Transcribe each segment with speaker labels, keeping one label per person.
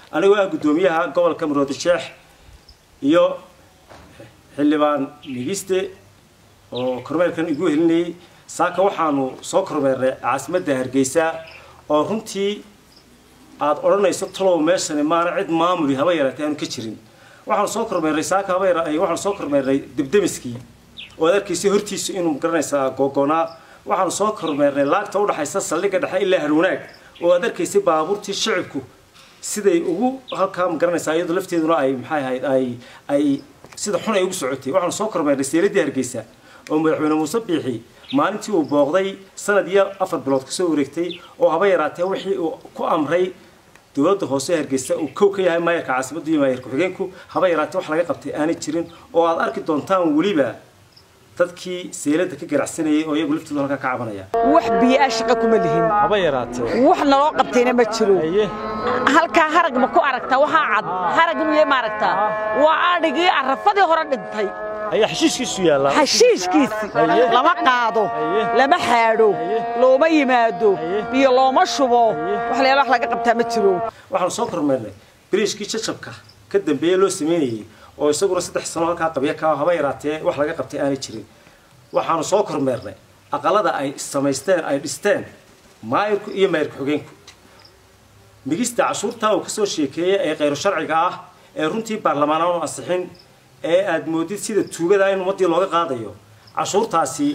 Speaker 1: anigoo ah guddoomiyaha gobolka maroodisheex iyo xildhibaan nigiste oo kormeerkan igu helinayay saaka waxaanu soo kormeernay caasimadda hargeysa oo runtii aada odhanayso talow meeshani maana cid maamuli haba yaraatay aanu ka jirin waxaanu soo kormeernay saaka haba yara waxaanu soo kormeernay debdemiskii oo aad arkaysay hortiisu inuu garanaysaa googoonaa waxaanu soo kormeernay laagta udhaxaysa saldhigga dhexe ilaa harwanaag oo aad arkaysay baabuurtii shicibku siday ugu halkaa ma garanaysaa iyadoo lafteeduna ay maxay ahayd ay ay sida xun ay ugu socotay waxaanu soo kormeernay seeladii hargeysa oo madaxweyne muuse biixi maalintii uu booqday sanad iyo afar bilood kasoo wareegtay oo haba yaraatee wixii uu ku amray dowladda hoose hargeysa uu kow ka yahay maayarka caasimaddu iyo maayarka xigeenku haba yaraatee wax laga qabtay aanay jirin oo aad arki doontaan weliba dadkii seelada ka ganacsanayay oo iyagu laftooda halkaa ka cabanaya
Speaker 2: wax biyo-a shaqa kuma lihin
Speaker 1: haba yaraatee
Speaker 2: wax naloo qabtayna ma jiro
Speaker 1: haye
Speaker 2: halkaa harag ma ku aragtaa waxaa cad harag miye ma aragtaa waa adhigii arrafadii hore dhintay
Speaker 1: ayaa xashiiskiisu yaallaa
Speaker 2: xashiishkiisi
Speaker 1: Haye.
Speaker 2: lama qaado
Speaker 1: Haye.
Speaker 2: lama xaadho
Speaker 1: Haye.
Speaker 2: looma yimaado
Speaker 1: Haye.
Speaker 2: biyo looma shubo wax leela wax laga qabtaa ma jiro
Speaker 1: waxaanu soo kormeernay biriishkii jajabka ka dambeeye loo sameynayay oo isaguna saddex sano halkaa qabya ka haba yaraatee wax laga qabtay aanay jirin waxaanu soo kormeernay aqalada ay samaysteen ay dhisteen maayirku iyo maayirka xogeenku migista cashuurtaa uu kasoo sheekeeyey ee khayru sharciga ah ee runtii baarlamaan aanu ansixin ee aad moodid sida tuugada in ummadii looga qaadayo cashuurtaasi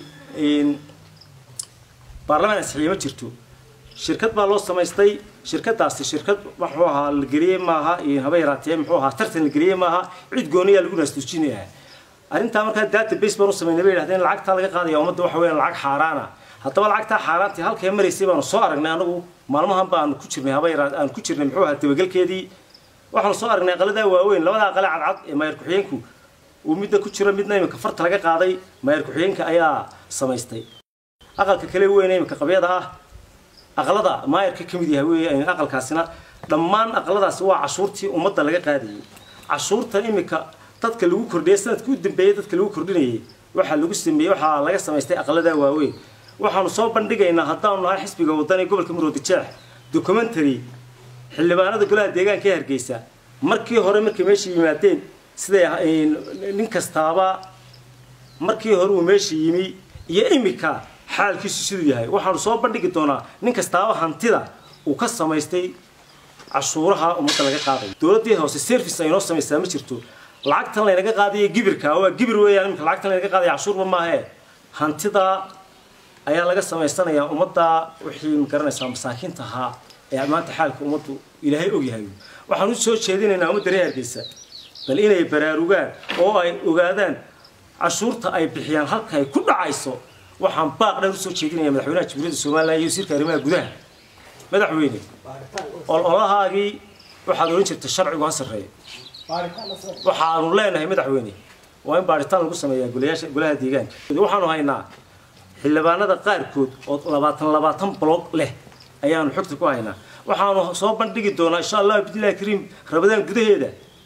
Speaker 1: baarlamaan ansixiyey ma jirto shirkad baa loo samaystay shirkadaasi shirkad wuxuu ahaa la geliyey maaha haba yaraatee muxuu ahaa tartan la geliyey maaha cid gooniyaa lagu naasduujinaya arrintaa markaa database baan u samaynay bay yidhahdeen lacagtaa laga qaadaya ummadda waxa weeyaan lacag xaaraana haddaba lacagtaa xaaraantii halkay maraysay baanu soo aragnay anagu maalmahan baanu ku jirnay haba yaraa aan ku jirnay muxuu ahaa dabagelkeedii waxaanu soo aragnay aqaladaa waaweyn labada aqale cadcad ee maayar ku-xigeenku uu midda ku jiro midna imika farta laga qaaday maayar ku-xigeenka ayaa samaystay aqalka kale weyn ee imika qabyada ah aqalada maayarka ka mid yahay wey aqalkaasina dhammaan aqaladaasi waa cashuurtii ummadda laga qaadayay cashuurtan imika dadka lagu kordhiyay sanadkii u dambeeyey dadka lagu kordhinayay waxaa lagu sameeyey waxaa laga samaystay aqaladaa waaweyn waxaanu soo bandhigaynaa haddaanu nahay xisbiga waddan ee gobolka maroodi jeex documentary xildhibaanada golaha deegaanka ee hargeysa markii hore markay meesha yimaadeen siday nin kastaaba markii hore uu meesha yimi iyo imika xaalkiisu siduu yahay waxaanu soo bandhigi doonaa nin kastaaba hantida uu ka samaystay cashuuraha ummadda laga qaadayo dowladdii hoose service ay noo samaysaa ma jirto lacagtan laynaga qaadayo gibirka waa gibir weeyaan imika lacagtan laynaga qaadaya cashuurba maahee hantida ayaa laga samaysanayaa ummadda wixii magaranaysaa masaakiinta ahaa ee maanta xaalka ummaddu ilaahay ogyahay waxaan u soo jeedinaynaa ummadda reer hargeysa bal inay baraarugaan oo ay ogaadaan cashuurta ay bixiyaan halka ay ku dhacayso waxaan baaq dheer usoo jeedinaya madaxweynaha jamhuuriyadda somalilan iyo wasiirka arrimaha gudaha madaxweyne ololahaagii waxaad odhan jirta sharcigu ha sarreeyo waxaanu leenahay madaxweyne waa in baaritaan lagu sameeyaa golayaasha golaha deegaanka waxaanu haynaa xildhibaanada qaarkood oo labaatan labaatan bloog leh ayaanu xogta ku haynaa waxaanu soo bandhigi doonaa insha allah bidnillahi kariim rabadaan gudaheeda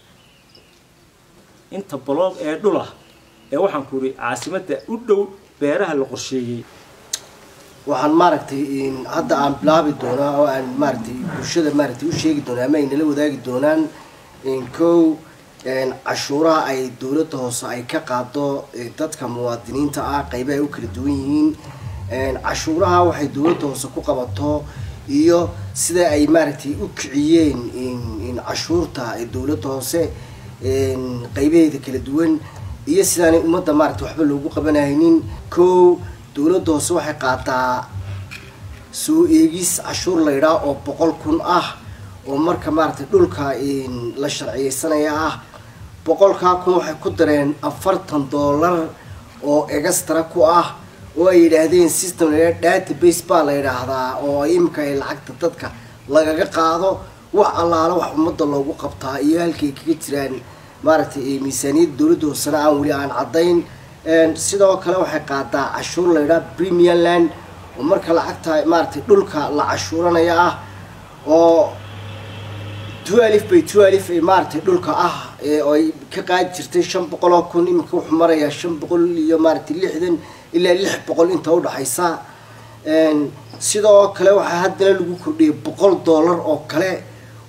Speaker 1: inta bloog ee dhulah ee waxaan ku ihi caasimadda u dhow beeraha la qorsheeyey
Speaker 3: waxaan maaragtay hadda aan bilaabi doonaa oo aan maaragtay bulshada maaragtay u sheegi doonaa ama ay nala wadaagi doonaan kow cashuuraha ay dowladda hoose ay ka qaado dadka muwaadiniinta ah qaybaha ay u kala duwan yihiin cashuuraha waxay dowladda hoose ku qabato iyo sida ay maaragtay u kiciyeen cashuurta dowladda hoose qaybaheeda kala duwan iyo sidaanay ummadda maaragtay waxba loogu qabanaynin kow dowladda hoose waxay qaataa soo eegis cashuur laydhaa oo boqol kun ah oo marka maaragtay dhulka la sharciyeysanaya ah boqolkaa kun waxay ku dareen afartan dollar oo extra ku ah oo ay yidhaahdeen system laydhaa database baa la yidhaahdaa oo imika ay lacagta dadka lagaga qaado wax allaala wax ummadda loogu qabtaa iyo halkay kaga jiraan maaragtay miisaaniyadda dowladda hoosena aan weli aan caddayn sidoo kale waxay qaadaa cashuur laydhaa premium land oo marka lacagta maaragtay dhulka la cashuuranaya ah oo twelif by twelif maaragtay dhulka ah oo ay ka qaadi jirtay shan boqol oo kun iminka wuxuu marayaa shan boqol iyo maaragtay lixdan ilaa lix boqol inta udhaxaysa sidoo kale waxaa haddana lagu kordhiyay boqol dollar oo kale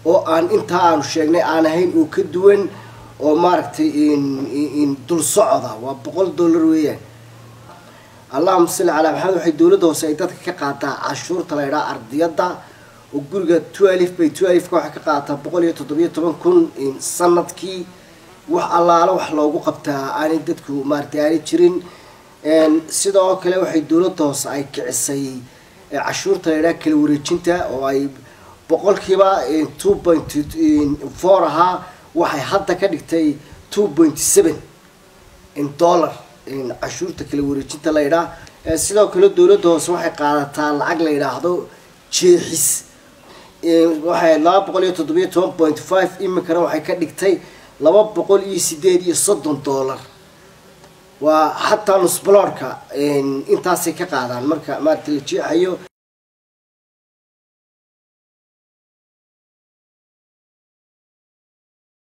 Speaker 3: oo aan intaa aanu sheegnay aan ahayn oo ka duwan oo maaragtay dul socda waa boqol dollar weeyaan allahuma salli calaa maxamed waxay dowladda hoose ay dadka ka qaataa cashuurta la ydhaha ardiyadda oo guriga twelif bay twelifka waxay ka qaadataa boqol iyo toddobiyo toban kun sanadkii wax allaala wax loogu qabtaa aanay dadku maaragtay aanay jirin sidoo kale waxay dowladda hoose ay kicisay cashuurta la ydhaha kala wareejinta oo ay boqolkiiba two point four ahaa waxay hadda ka dhigtay two point seven dollar cashuurta kala wareejinta la ydhaah sidoo kale dowladda hoose waxay qaadataa lacag la yidhaahdo jeexis waxay laba boqol iyo toddobiyo toban point five iminkana waxay ka dhigtay laba boqol iyo sideed iyo soddon dollar waa xataa nusbaloorka intaasay ka qaadaan marka maarata la jeexayo